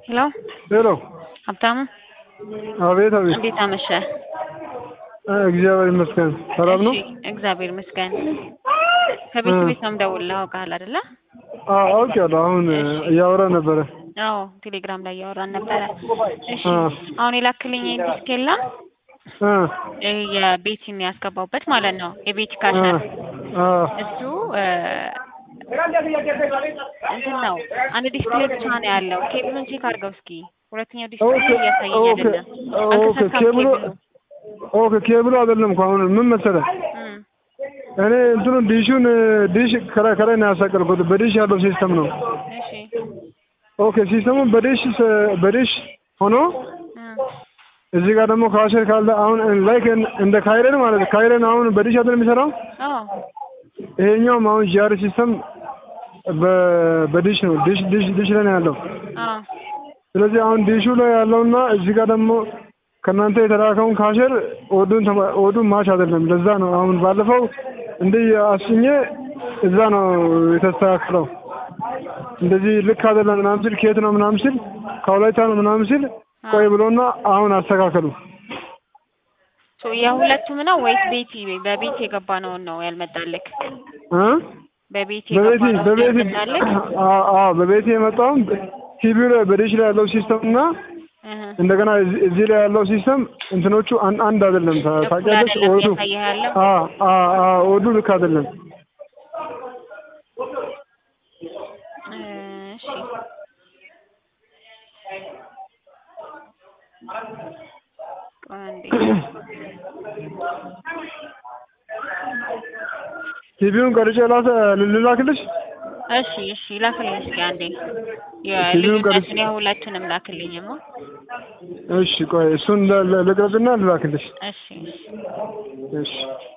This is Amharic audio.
ሄሎ ሄሎ ሀብታሙ አቤት አቤት እንዴት አመሸ? እ እግዚአብሔር ይመስገን ሰላም ነው። እሺ እግዚአብሔር ይመስገን። ከቤት ቤት ነው የምደውልልህ አውቀሃል አይደለ? አዎ አውቄያለሁ። አሁን እያወራ ነበረ። አዎ ቴሌግራም ላይ እያወራን ነበረ። እሺ አ አሁን የላክልኝ ዲስክ የለም አ ይሄ የቤቲን ያስገባውበት ማለት ነው የቤቲ አ ካሸር አ እሱ እ እንትን ነው አንድ ዲስፕሌይ ብቻ ነው ያለው። ኬብሉን ቼክ አድርገው እስኪ። ሁለተኛው ዲስፕሌይ ኦኬ እያሳየኝ ኦኬ አይደለም። ኦኬ አልተሰካም ኬብሉ ኬብሉ። ኦኬ ኬብሉ አይደለም እኮ አሁን ምን መሰለህ እም እኔ እንትኑ ዲሹን ዲሽ ከላይ ከላይ ነው ያሳቀልኩት በዲሽ ያለው ሲስተም ነው። እሺ ኦኬ ሲስተሙ በዲሽ ስ- በዲሽ ሆኖ እም እዚህ ጋር ደግሞ ካሸር ካለ አሁን ላይክ እንደ ካይረን ማለት ነው። ካይረን አሁን በዲሽ አይደል የሚሰራው? አዎ ይሄኛውም አሁን ጂአር ሲስተም በ- በዲሽ ነው ዲሽ ዲሽ ዲሽ ላይ ነው ያለው። አዎ ስለዚህ አሁን ዲሹ ላይ ያለውና እዚህ ጋር ደግሞ ከእናንተ የተላከውን ካሸር ኦዱን ተማ- ኦዱን ማች አይደለም። ለዛ ነው አሁን ባለፈው እንዲህ አስኜ እዛ ነው የተስተካከለው። እንደዚህ ልክ አይደለም ምናምን ሲል ከየት ነው ምናምን ሲል ከወላይታ ነው ምናምን ሲል ቆይ ብሎና አሁን አስተካከሉ። ሶ የሁለቱም ነው ወይስ ቤቲ በቤቲ የገባ ነውን ነው ያልመጣልክ? እ በቤቲ በቤቲ የገባ ነው በቤቲ ያልመጣልክ? አዎ አዎ በቤቲ የመጣውን ቲቪው ላይ በዲሽ ላይ ያለው ሲስተም እና እህ እንደገና እዚህ እዚህ ላይ ያለው ሲስተም እንትኖቹ አንድ አንድ አይደለም። ታ- እኩል ታውቂያለሽ? አይደለም ኦዱ እያሳየህ ያለው? አ አ አ ኦዱ ልክ አይደለም። እሺ ቆይ አንዴ። ቲቪውን ቀርጬ ላሰ ልላክልሽ። እሺ እሺ ላክልኝ እስኪ አንዴ ፊልሙን ቀርጬ- የልዩነቱን የሁለቱንም ላክልኝማ። እሺ ቆይ እሱን ለ- ለ- ልቅረጽና ልላክልሽ። እሺ እሺ እሺ